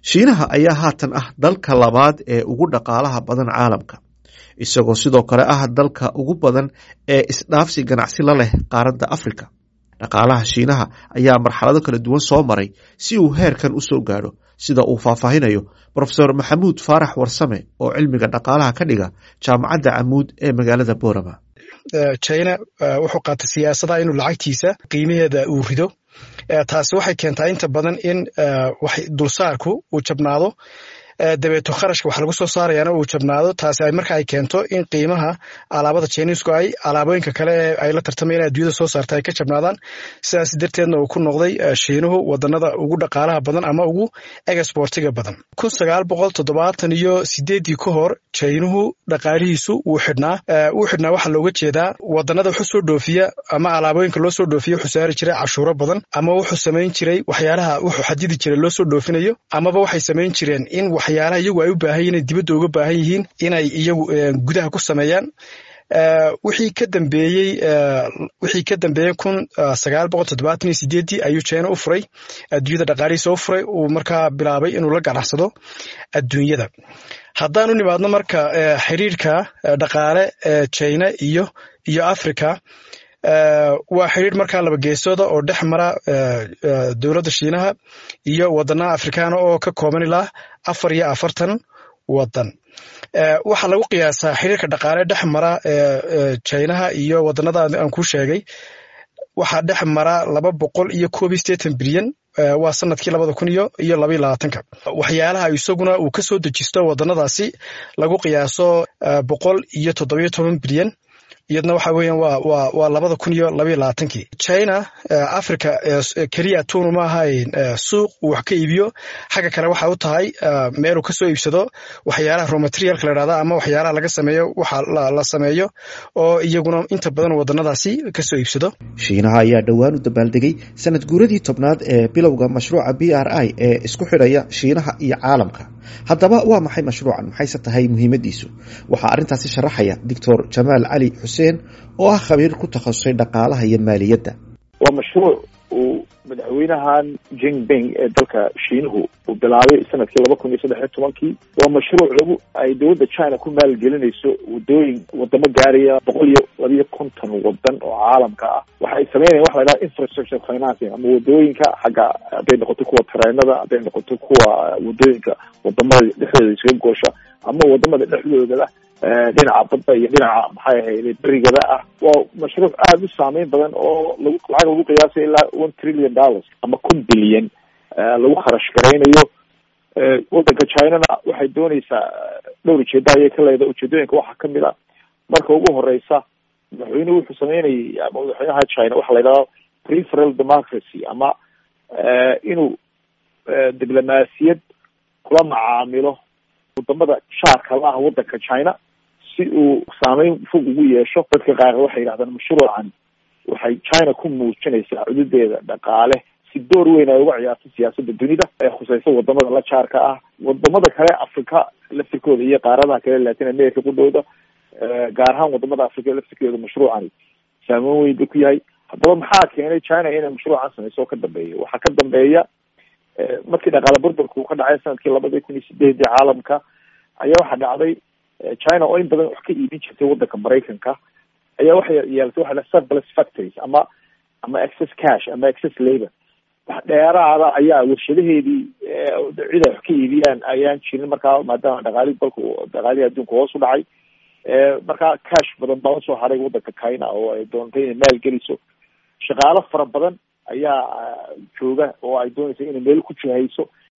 shiinaha ayaa haatan ah dalka labaad ee ugu dhaqaalaha badan caalamka isagoo sidoo kale ah dalka ugu badan ee isdhaafsi ganacsi la leh qaaradda afrika dhaqaalaha shiinaha ayaa marxalado kala duwan soo maray si uu heerkan u soo gaadho sida uu faahfaahinayo rofeor maxamuud faarax warsame oo cilmiga dhaqaalaha ka dhiga jaamacadda camuud ee magaalada borama china wuxuu qaatay siyaasada inuu lacagtiisa qiimaheeda uu rido taasi waxay keentaa inta badan in dulsaarku uu jabnaado dabeeto kharashka wax lagu soo saarayaana uu jabnaado taasi ay marka ay keento in qiimaha alaabada chinisku ay alaabooyinka kale ee ay la tartamayaan adduunyada soo saarta ay ka jabnaadaan sidaas darteedna uu ku noqday shiinuhu wadanada ugu dhaqaalaha badan ama ugu exportiga badan kun sagaal boqol toddobaatan iyo sideeddii ka hor chiinuhu dhaqaalihiisu wuu xidhnaa wuu xidhnaa waxaa looga jeedaa wadanada wuxuu soo dhoofiya ama alaabooyinka loo soo dhoofiya wuxuu saari jiray cashuuro badan ama wuxuu samayn jiray waxyaalaha wuxuu xadidi jiray loo soo dhoofinayo amaba waxay samayn jireen in waxyaalaha iyagu ay u baahan yihin dibadda uga baahan yihiin inay iyagu gudaha ku sameeyaan wixii ka dambeeyey wixii ka dambeeyey kun sagaal boqol toddobaatan iyo sideeddii ayuu china u furay adduunyada dhaqaalihiisa u furay uu markaa bilaabay inuu la ganacsado adduunyada haddaan u nimaadno marka xiriirka dhaqaale ee china iyo iyo africa waa xiriir markaa laba geesooda oo dhex mara dowladda shiinaha iyo wadanaha afrikaana oo ka kooban ilaa afar iyo afartan wadan waxaa lagu qiyaasaa xiriirka dhaqaale dhex mara chinaha iyo wadanada aan ku sheegay waxaa dhex mara laba boqol iyo koob iyo sideetan bilyan waa sanadkii labada kun iyo iyo labaiyo labaatanka waxyaalaha isaguna uu ka soo dejisto wadanadaasi lagu qiyaaso boqol iyo toddobiyo toban bilyan iyadna waxa weeyaan waa waa waa labada kun iyo labaiyo labaatankii china africa keliya tunu ma ahayn suuq uu wax ka iibiyo xagga kale waxa u tahay meeluu kasoo iibsado waxyaalaha romaterialka la dhahda ama waxyaalaha laga sameeyo waxa la sameeyo oo iyaguna inta badan wadanadaasi kasoo iibsado shiinaha ayaa dhowaan u dabaaldegay sanad guuradii tobnaad ee bilowga mashruuca b r i ee isku xidhaya shiinaha iyo caalamka haddaba waa maxay mashruucan maxayse tahay muhiimadiisu waxaa arrintaasi sharaxaya doctor jamaal cali xuseen oo ah khabiir ku takhasusay dhaqaalaha iyo maaliyadda waa mashruuc uu madaxweynahan jinping ee dalka shiinuhu uu bilaabay sanadkii laba kun iyo saddex iyo tobankii waa mashruuc lagu ay dowladda china ku maalgelinayso wadooyin wadamo gaaraya boqol iyo labiyo konton wadan oo caalamka ah waxa ay sameynayan waxa la dhaha infrastructure financing ama wadooyinka xagga hadday noqoto kuwa tareenada hadday noqoto kuwa wadooyinka wadamada dhexdooda iskaga goosha ama wadamada dhexdoodaba dhinaca badda iyo dhinaca maxay ahayd berigada ah waa mashruuc aada u saameyn badan oo lagu lacag lagu qiyaasay ilaa one trillion dollars ama kun bilyan lagu kharash garaynayo wadanka chinana waxay dooneysaa dhowr ujeeda ayay ka leedahay ujeedooyinka waxaa kamid a marka ugu horeysa madaxweynuhu wuxuu sameynayay ama madaxweynaha china waxa la yidhahda preferal democracy ama inuu diblomaasiyad kula macaamilo wadamada shaarka la ah wadanka china si uu saameyn fog ugu yeesho dadka qaar waxay yidhahdaan mashruucan waxay china ku muujinaysaa cududeeda dhaqaale si door weyn ay uga ciyaarto siyaasadda dunida ee khuseysa wadamada la jaarka ah wadamada kale africa laftirkooda iyo qaaradaha kale latin america qudhooda gaar ahaan wadamada africa laftirkooda mashruucani saameyn weyn ba ku yahay haddaba maxaa keenay china inay mashruucan sameyso oo ka dambeeya waxaa ka dambeeya markii dhaqaale burburka uu ka dhacay sanadkii labadii kun iyo sideedii caalamka ayaa waxaa dhacday china oo in badan wax ka iibin jirtay wadanka maraykanka ayaa waxay yeelatay waxa la surplus factories ama ama excess cash ama excess labor wax dheeraada ayaa warshadaheedii cid ay wax ka iibiyaan ayaan jirin markaa maadaama dhaqaalihi dalka dhaqaalihii adduunka hoos u dhacay markaa cash badan baa usoo haray wadanka china oo ay doontay inay maal geliso shaqaalo fara badan ayaa jooga oo ay doonaysa inay meel ku jihayso